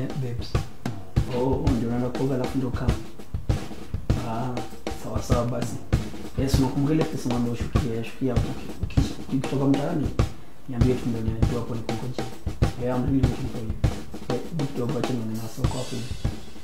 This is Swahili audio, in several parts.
eh, babes oh ndio unaenda kuoga alafu ndio kama ah sawa sawa basi yes unakumbuka ile pesa mwambie ushukie shukia hapo Uki- ukitoka mtaani niambie tu ndio niambie hapo nikungoje yeah I'm really looking for you Eh, hebu kidogo acha nione na soko hapo hivi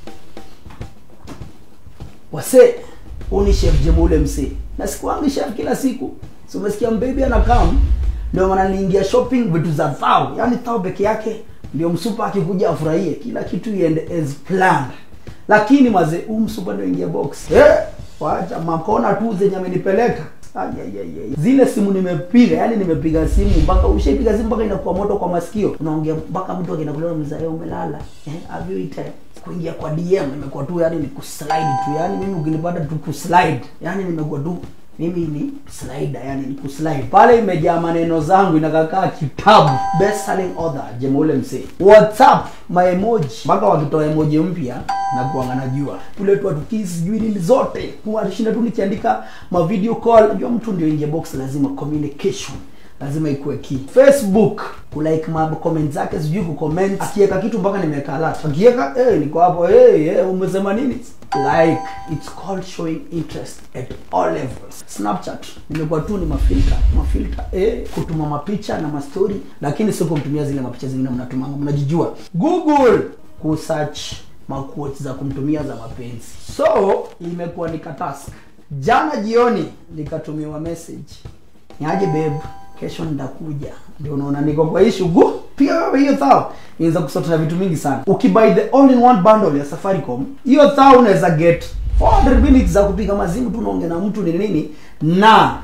wase huu ni chef jemo ule msee na sikuangi chef kila siku so umesikia mbebi anakam ndio maana niingia shopping vitu za thao yaani thao peke yake ndio msupa akikuja afurahie kila kitu iende as planned lakini maze huu msupa ndio ingia box eh wacha makona tu zenye amenipeleka Ay, ay, ay, ay. zile simu nimepiga yani nimepiga simu mpaka ushaipiga simu mpaka inakuwa moto kwa masikio unaongea mpaka mtu akinakulewa mzae umelala eh, have you eaten kuingia kwa dm nimekuwa tu yani ni kuslide tu yani mimi ukinipata tu kuslide yani nimekuwa tu mimi ni slider yani ni kuslide pale imejaa maneno zangu inakakaa kitabu best selling author jemoule msee whatsapp my emoji mpaka wakitoa emoji mpya na kuanga najua kule tu atukii sijui nini zote tunashinda tu nikiandika ma video call najua mtu ndio ingia box lazima communication lazima ikuwe key facebook kulike ma comment zake sijui kucomment akiweka kitu mpaka nimeweka alert akiweka eh niko hapo eh eh umesema nini like it's called showing interest at all levels snapchat nimekuwa tu ni mafilter mafilter eh kutuma mapicha na mastori lakini sio kumtumia zile mapicha zingine mnatumanga mnajijua google kusearch maquotes za kumtumia za mapenzi so imekuwa ni katask jana jioni nikatumiwa message niaje babe kesho nitakuja ndio unaona niko kwa hii shughuli pia wewe hiyo thao inaweza kusota na vitu mingi sana ukibuy the all in one bundle ya safaricom hiyo thao unaweza get 400 minutes za kupiga mazimu tu unaongea na mtu ni nini na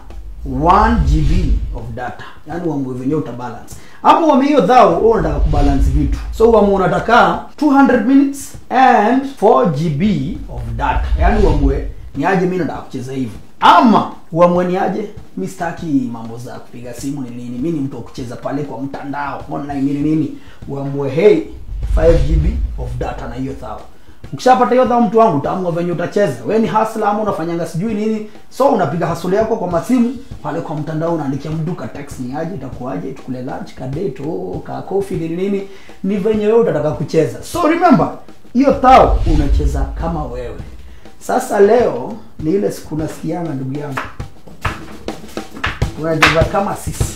1 gb of data yaani uamue venyewe utabalance hapo wame hiyo dhao wewe unataka kubalance vitu so uamue unataka 200 minutes and 4 gb of data yaani uamue ni aje mimi nataka kucheza hivyo ama uamue ni aje mi sitaki mambo za kupiga simu ni nini mi ni mtu wa kucheza pale kwa mtandao online nini nini uamue hey 5 gb of data na hiyo thao ukishapata hiyo dhao mtu wangu utaamua venye utacheza we ni hasla ama unafanyanga sijui nini so unapiga hasula yako kwa masimu pale kwa mtandao unaandikia mtu ka text ni aje itakuaje tukule lunch ka date oh, ka coffee nini nini ni venye wewe utataka kucheza so remember hiyo thao unacheza kama wewe sasa leo ni ile siku nasikianga ndugu yangu unacheza kama sisi